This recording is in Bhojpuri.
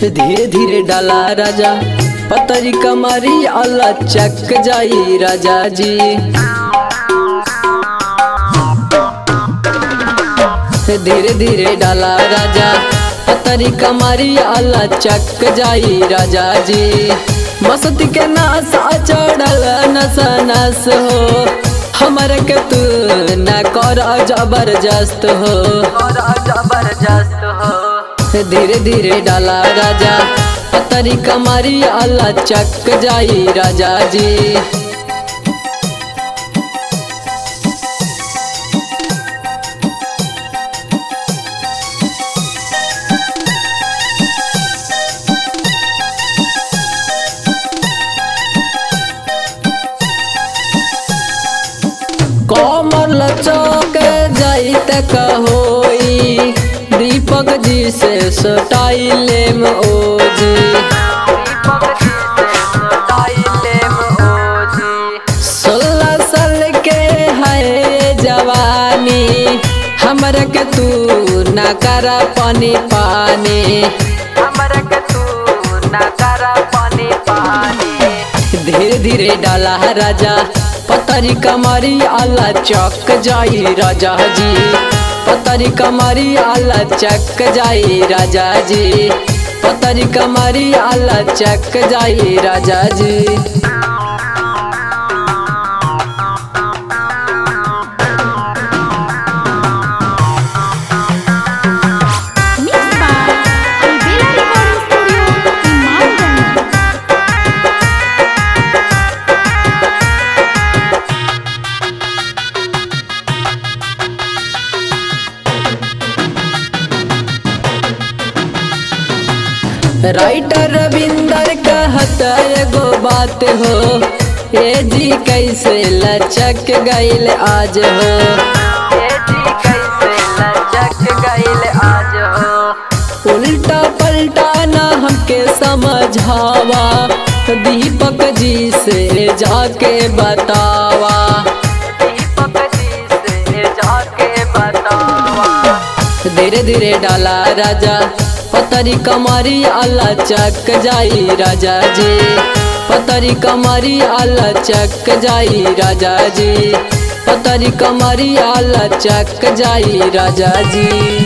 धीरे धीरे डाला राजा पतरी कमरी अल्लाह चक जाई राजा जी धीरे धीरे डाला राजा पतरी कमरी अल्लाह चक जाई राजा जी मस्ती के नासा चढ़ल नस नस हो हमर के तू न कर जबरदस्त हो जबरदस्त हो धीरे धीरे डाला राजा पतरी कमरी अल्लाह चक जाई राजा जी कमर लचक जाइत कहोई दीपक जी से सटाइले में ओजी सोलह साल के है जवानी हमर के तू न कर पानी पानी हमर के तू न कर पानी पानी धीरे धीरे डाला राजा पतरी कमरी अल्लाह चक जाई राजा जी पतरी कमरी अल्लाह चक जाई राजा जी पतरी कमरी अल्लाह चक जाई राजा जी Mixed by Albela Recording Studio, Imamganj. Writer Ravinder कहत एगो बात हो ए जी कैसे लचक गईल आज हो ए जी कैसे लचक गईल आज हो उल्टा पलटा ना हमके समझावा दीपक जी से जाके बतावा दीपक जी से जाके बतावा धीरे धीरे डाला राजा पतरी कमरी अल्लाह चक जाई राजा जी पतरी कमरी अल्लाह चक जाई राजा जी पतरी कमरी अल्लाह चक जाई राजा जी